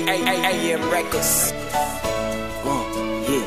AM Records. Uh, yeah.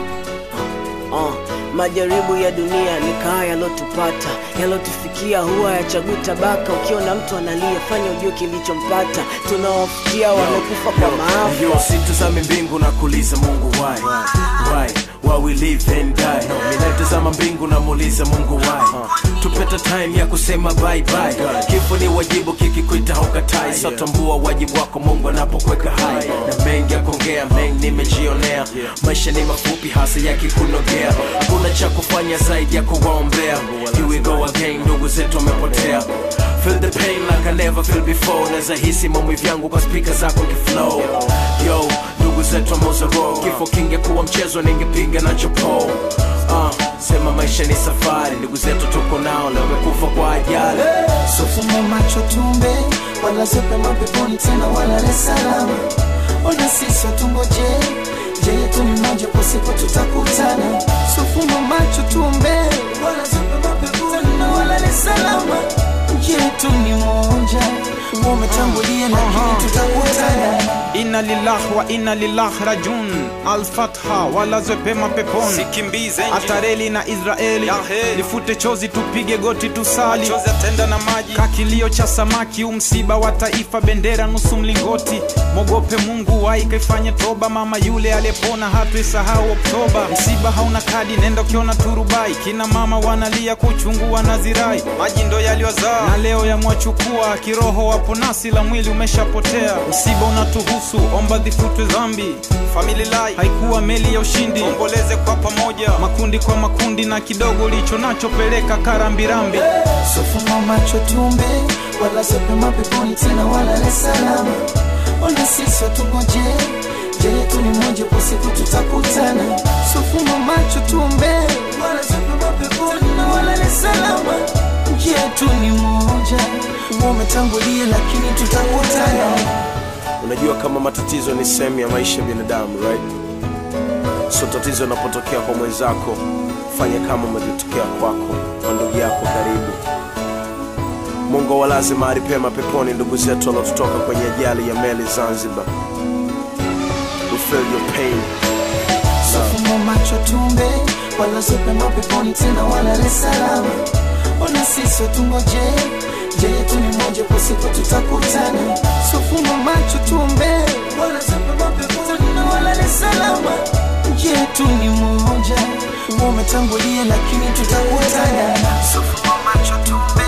Uh, uh, majaribu ya dunia ni kaa yalotupata yalotufikia huwa yachagui tabaka ukiona mtu analia fanya ujue kilichompata tunawafikia wamekufa kwa maafa Yo, sitazame mbingu na kuuliza Mungu why why why we live and die ninatazama mbingu na muuliza Mungu why tupeta time ya kusema bye bye kifo ni wajibu kikikwita hukatai so tambua wajibu wako Mungu anapokuweka hai na mengi ya kuongea mengi nimejionea maisha ni mafupi hasa yakikunogea hakuna cha kufanya zaidi ya kuwaombea here we go again ndugu zetu wamepotea feel the pain like I never feel before naweza hisi maumivu yangu kwa spika zako kiflow yo ndugu zetu amozoro kifo kingekuwa mchezo ningepiga nacho po uh, sema maisha ni safari ndugu zetu tuko nao leo wamekufa kwa ajali Sofuma macho tumbe wala zepe mapeponi tena wala Dar es Salaam. Ona sisi watungoje je yetu ni moja kwa siku tutakutana. Sofuma macho tumbe wala zepe mapeponi tena wala Dar es Salaam. Je yetu ni moja umetangulia lakini tutakutana. inna lillahi wa inna lillahi rajun alfatha walazwe pema peponi Sikimbize atareli na israeli Yahe. lifute chozi tupige goti tusali chozi atenda na maji. kakilio cha samaki umsiba wa taifa bendera nusu mlingoti mogope mungu waikaifanye toba mama yule aliyepona hatuisahau oktoba msiba hauna kadi nenda ukiona turubai kina mama wanalia kuchungu wanazirai Maji ndo yaliyozaa. na leo yamwachukua kiroho wapo nasi la mwili umeshapotea msiba unatuhusu omba dhifutwe dhambi Family life. haikuwa meli ya ushindi Omboleze kwa pamoja. makundi kwa makundi na kidogo ulicho nacho peleka karambirambi Sofuma macho tumbe wala zepe mapeponi tena wala Dar es Salaam. Ona sisi watungoje je yetu ni moja kwa siku tutakutana. Sofuma macho tumbe wala zepe mapeponi tena wala Dar es Salaam. Je yetu ni moja umetangulia lakini tutakutana. unajua kama matatizo ni sehemu ya maisha ya binadamu right so tatizo linapotokea kwa mwenzako fanya kama umetokea kwako kwa ndugu yako karibu mungu awalaze mahali pema peponi ndugu zetu waliotutoka kwenye ajali ya meli zanzibar we feel your pain Sofuma macho tumbe wala zepe mapeponi tena wala Dar es Salaam. Ona sisi watungoje je yetu ni moja kwa siku tutakutana. Sofuma macho tumbe wala zepe mapeponi tena wala Dar es Salaam. Je yetu ni moja umetangulia lakini tutakutana. Sofuma macho tumbe